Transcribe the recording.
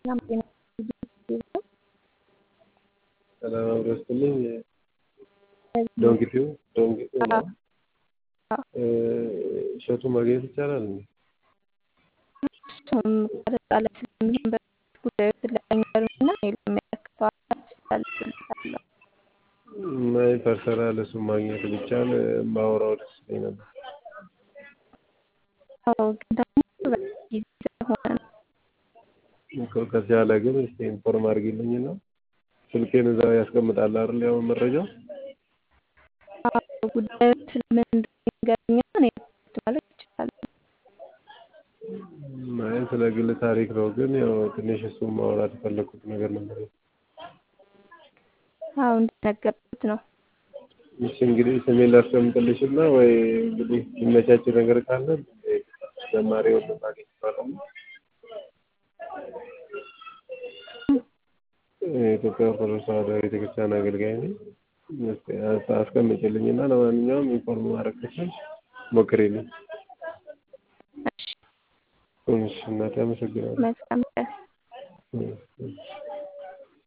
ሰላም ጤና ይስጥልኝ። ሰላም አብሮ ይስጥልኝ። ዶንኪቲው ዶንኪቲው ነው። እሸቱ ማግኘት ይቻላል እንዴ? እሱም ቀረጻ ላይ ስለሚሆን በፊት ጉዳዩ ስለሚገርምና ለሚያከፋ ስላልፍልታለሁ ማይ ፐርሰናል እሱን ማግኘት ቢቻል ባወራው ደስ ይለኝ ነበር። አዎ ግን ደግሞ ጊዜ ስለሆነ ነው። እኮ ከተቻለ ግን እስቲ ኢንፎርም አድርጊልኝና ስልኬን እዛ ያስቀምጣል አይደል? ያው መረጃው አዎ ጉዳዩ ስለምን እንደሆነ ይንገሩኝና እኔ ማለት እችላለሁ። አይ ስለ ግል ታሪክ ነው፣ ግን ያው ትንሽ እሱን ማውራት የፈለኩት ነገር ነበር። አዎ እንደነገርኩት ነው። እሺ እንግዲህ ስሜን ላስቀምጥልሽና ወይ እንግዲህ የሚመቻች ነገር ካለ ተጨማሪ ወደ ማግኘት ይባላል። የኢትዮጵያ ኦርቶዶክስ ተዋሕዶ ቤተክርስቲያን አገልጋይ ነኝ። እስኪ አስቀምጭልኝና ለማንኛውም ኢንፎርም ማድረግ ከቻልሽ ሞክሪልኝ። እሺ እሺ እናቴ አመሰግናለሁ። መልካም ቀን። እሺ፣ እሺ።